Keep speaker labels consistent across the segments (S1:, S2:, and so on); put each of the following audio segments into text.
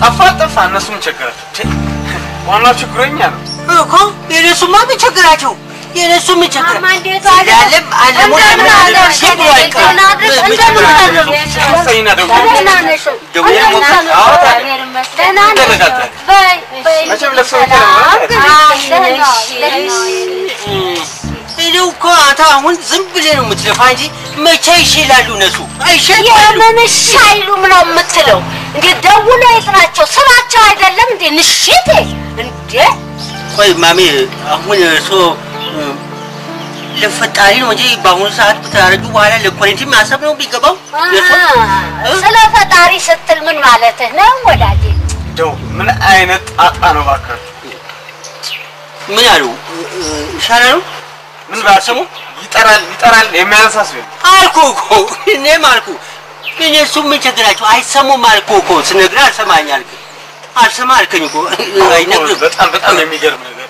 S1: ጠፋ ጠፋ እነሱ ምን ቸገራቸው? ዋናው ችግሩ የእኛ ነው።
S2: እኮ የነሱማ ምን ቸገራቸው? የነሱ ምን ቸገራ
S3: ማማ እንዴት ዋለ?
S2: ያለም አለሙ
S3: እንደምን አደርሽ?
S2: ሲሉ አይቀርም
S3: እንደምን አደርሽ?
S2: ምን
S3: እንደምን
S2: ቸገራቸው?
S3: አደርሽ?
S1: አስተኝና ደግሞ
S3: ደህና ነሽ?
S2: ደግሞ
S3: ደህና
S2: ሞት-
S3: ነሽ?
S1: አዎ፣ ታዲያ።
S3: እግዚአብሔር ይመስገን። ደህና ነሽ?
S1: ይደረጋል።
S3: በይ፣ በይ፣
S1: መቼም ለሰው
S3: ሰላም
S1: ይደረጋል።
S3: ግን
S2: አይ፣
S3: ደህና
S2: እሺ፣
S3: ደህና
S2: እኔው እኮ አንተ አሁን ዝም ብለህ ነው የምትለፋ እንጂ መቼ ይሽላሉ እነሱ አይሸላሉ።
S3: የምን እሺ አይሉም ነው የምትለው? እንዴ ደውሎ ይጥራቸው ስራቸው አይደለም እንዴ? ንሽቴ እንዴ
S2: ቆይ ማሜ አሁን እርሶ እ፣ ለፈጣሪ ነው እንጂ በአሁኑ ሰዓት ከተያረጁ በኋላ ለኮሬንቲ ማሰብ ነው የሚገባው። የእርሶ? እ?
S3: ስለ ፈጣሪ ስትል ምን ማለትህ ነው ወዳጄ?
S1: እንደው ምን አይነት ጣጣ ነው እባክህ?
S2: ምን አሉ እ፣ ይሻላሉ
S1: ምን ባሰሙ ይጠራል ይጠራል የሚያነሳስ ነው።
S2: አልኩ እኮ እኔም አልኩ እኔ እሱ ምን ቸገራቸው አይሰሙም አልኩ እኮ ስነግርህ አልሰማኝ አልክ አልሰማ አልከኝ እኮ አይነግርም
S1: በጣም በጣም የሚገርም ነገር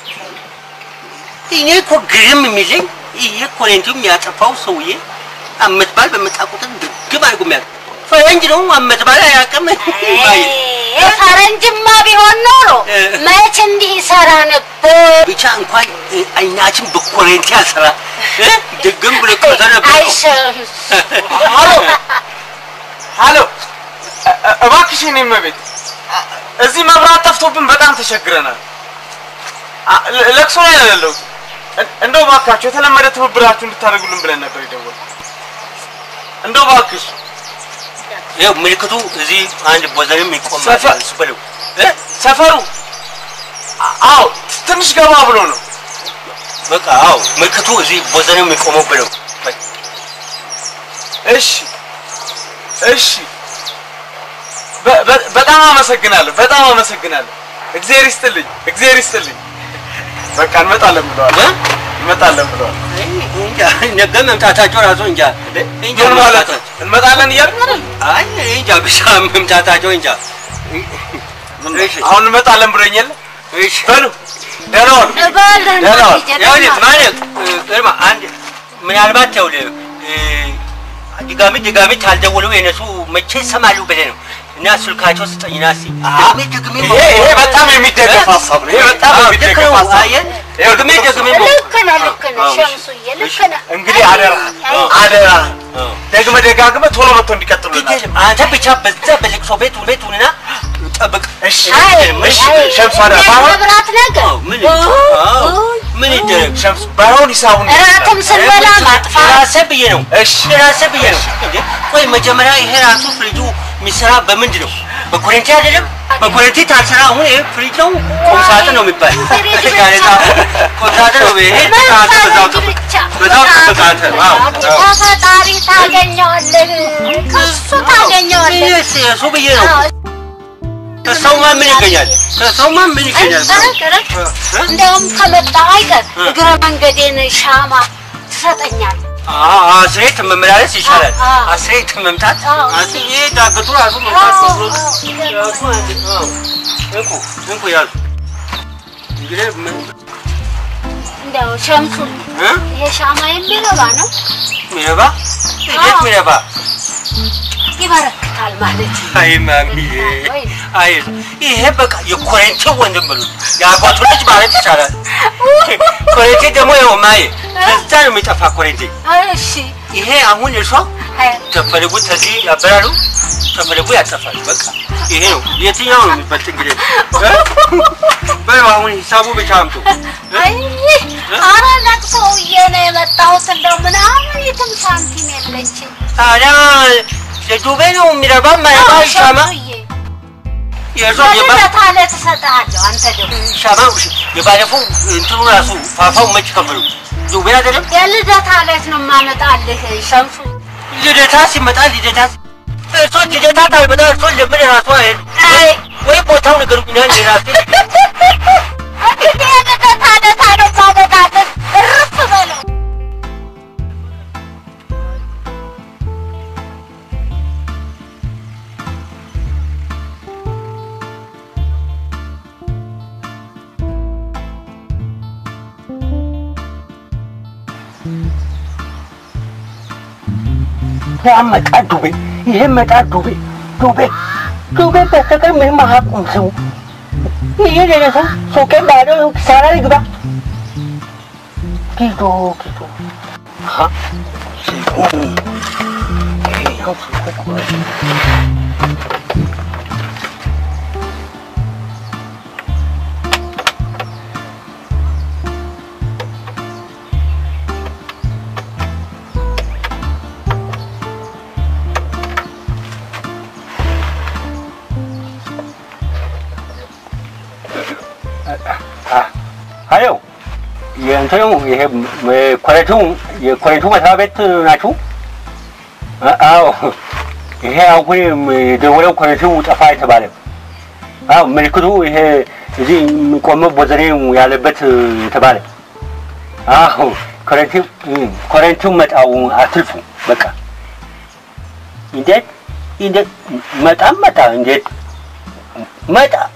S2: እኔ እኮ ግርም የሚለኝ ይሄ ኮሬንቲው የሚያጠፋው ሰውዬ አመት በዓል በመጣ ቁጥር ድግም አድርጎ የሚያውቅ ፈረንጅ ነው አመት በዓል አያውቅም
S3: ፈረንጅማ ቢሆን ኖሮ
S2: እ።
S3: መች እንዲህ ይሰራ ነበር?
S2: ብቻ እንኳን እ፣ አይናችን በኮሬንቲ ያልሰራ እ፣ ድግም ብሎ ቀርቶ ነበር እኮ።
S3: አይሸም
S1: ሃሎ ሃሎ እ- እ- እባክሽ እኔ እመቤት አ- እዚህ መብራት ጠፍቶብን በጣም ተቸግረናል። አ- ለ- ለቅሶ ላይ ነው ያለሁት። እን- እንደው እባካችሁ የተለመደ ትብብራችሁ እንድታደርጉልን ብለን ነበር የደወልነው። እንደው እባክሽ
S2: ይኸው ምልክቱ እዚህ አንድ ቦዘንም ይቆማል
S1: ሰፈር-
S2: እሱ በለው
S1: እ? ሰፈሩ አ- አዎ ትንሽ ገባ ብሎ ነው።
S2: በቃ አዎ ምልክቱ እዚህ ቦዘንም የሚቆመው በለው
S1: እሺ እሺ በ- በ- በጣም አመሰግናለሁ። በጣም አመሰግናለሁ። እግዚአብሔር ይስጥልኝ። እግዚአብሔር ይስጥልኝ። በቃ እንመጣለን ብለዋል።
S2: እ?
S1: እንመጣለን ብለዋል።
S2: እንጃ ነገ መምጣታቸው ራሱ እንጃ እንጃ
S1: ምን ማለት ነው?
S2: መምጣታቸው
S1: እንመጣለን እያልን አይደል?
S2: አይ እንጃ ብቻ መምጣታቸው እንጃ እሺ
S1: አሁን እንመጣለን ብሎኛል።
S2: እሺ
S1: በሉ ደህና ዋሉ።
S3: እባልህ
S1: ደህና ዋል።
S2: ይኸውልህ ማለት ግርማ አንድ ምናልባት ይኸውልህ እ፣ ድጋሚ ድጋሚ ካልደወሉ የነሱ መቼ ይሰማሉ ብለህ ነው እና ስልካቸው ስጠኝና እስኪ ደግሜ ደግሜ
S1: ይሄ ይሄ በጣም የሚደገፍ ሀሳብ ነው። ይሄ በጣም
S2: አዎ፣ ልክ
S1: የሚደገፍ
S2: ነው።
S1: ሀሳብ
S2: አየህ
S1: ነው።
S2: ደግሜ ደግሜ
S3: ልክ ነህ ልክ ነህ ሸምሱዬ ልክ ነህ።
S1: እንግዲህ አደራ አደራ ደግመህ ደጋግመህ ቶሎ መጥቶ እንዲቀጥሉልናል።
S2: ግድ የለም አንተ ብቻ በዛ በልቅሶ ቤት ቤት ሁንና ጠብቅ
S1: እሺ
S3: አይ
S1: እሺ
S3: አይ
S1: ሸምሱ አደራ ባይሆን
S3: የመብራት ነገር
S2: አዎ፣ ምን አዎ፣ ምን ይደረግ
S1: ሸምሱ ባይሆን ሂሳቡን
S3: እራትም ስንበላ ማጥፋት
S2: ራሴ ብዬ ነው
S1: እሺ
S2: ራሴ ብዬ ነው እንዴ ቆይ መጀመሪያ ይሄ ራሱ ፍሪጁ የሚሰራ በምንድን ነው በኮረንቲ አይደለም በኮረንቲ ታልሰራ አሁን ይሄ ፍሪጅ ነው ቁምሳጥን ነው የሚባል
S3: ፍሪጅ ብቻ።
S2: ጋዜጣ ቁምሳጥን ነው ይሄ ተቃተ በዛው ጠብቅ በዛው ጠብቅ አንተ አዎ አዎ።
S3: ከፈጣሪ ታገኘዋለህ ከሱ ታገኘዋለህ
S2: ይሄስ እሱ ብዬ ነው ከሰውማ ምን ይገኛል ከሰውማ ምን ይገኛል
S3: እንደውም ከመጣ አይቀር እግረ መንገዴን ሻማ ትሰጠኛል
S2: አስሬት መመላለስ ይሻላል
S3: አዎ፣ አዎ።
S2: አስሬት መምታት
S3: አዎ።
S2: አስ- ይሄ ዳገቱ ራሱ መምታት ነው እንኩ እንኩ ያዙ እንግዲህ ምን
S3: እንደው ሸምሱ
S2: እ?
S3: ይሄ ሻማ የሚረባ ነው
S2: ሚረባ እንዴት ሚረባ
S3: ይበረክታል ማለት ነው።
S2: አይ ማሚዬ
S3: ወይ
S2: አይ ይሄ በቃ የኮሬንቲ ወንድም ብሉ የአባቱ ልጅ ማለት ይቻላል ኮሬንቲ ደግሞ ያው ማየ ከዛ ነው የሚጠፋ ኮሬንቲ
S3: እሺ
S2: ይሄ አሁን እርሷ
S3: አይ
S2: ተፈልጉ ተዚህ ያበራሉ ተፈልጉ ያጠፋል በቃ ይሄ ነው የትኛው ነው የሚበልጥ እንግዲህ እ? በይው አሁን ሂሳቡ ብቻ አምጡ እ?
S3: አይ ኧረ ለቅሶውዬ ነው የመጣሁት። እንደው ምናምን የትም ሳንቲም የለችም።
S2: ታዲያ ለዱቤ ነው የሚረባ ማይረባ ሻማ
S3: ሸምሱዬ
S2: የእርሷ የባ
S3: በልደታ ዕለት እሰጥሃለሁ። አንተ ደግሞ
S2: ሻማ የባለፈው እንትኑ ራሱ ፋፋው መች ከፈሉ ዱቤ አይደለም
S3: የልደታ ዕለት ነው የማመጣልህ ሸምሱ።
S2: ልደታ ሲመጣ ልደታ እርሶ ልደታ ካልመጣ እርሶ ለምን ራሱ አይሄድ
S3: አይ
S2: ወይ ቦታው ንገሩኝና እኔ ራሴ
S3: እንግዲህ የልደታ ዕለት ነው የማመጣልህ። እርፍ በለው።
S2: ያመጣ ዱቤ ይሄ መጣ ዱቤ ዱቤ ሱቄ በስተቀር ምንም አያውቁም ሰው ይሄ ሌላ ሰው ሱቄ ባዶ ነው፣ ኪሳራ ይግባ ኪዶ ኪዶ አሀ ስልኩ ይሄኛው ስልኩ እኮ አሎ የእንትኑ ይሄ ኮረቱ የኮረቱ መስሪያ ቤት ናችሁ? አ- አዎ ይሄ አሁን የደወለው ኮረቱ ጠፋ የተባለ አዎ ምልክቱ ይሄ እዚህ የሚቆመው ቦዘኔ ያለበት የተባለ አዎ ኮረንቱ ኮረንቱ መጣው አትልፉ በቃ እንዴት እንዴት መጣም መጣ እንዴት መጣ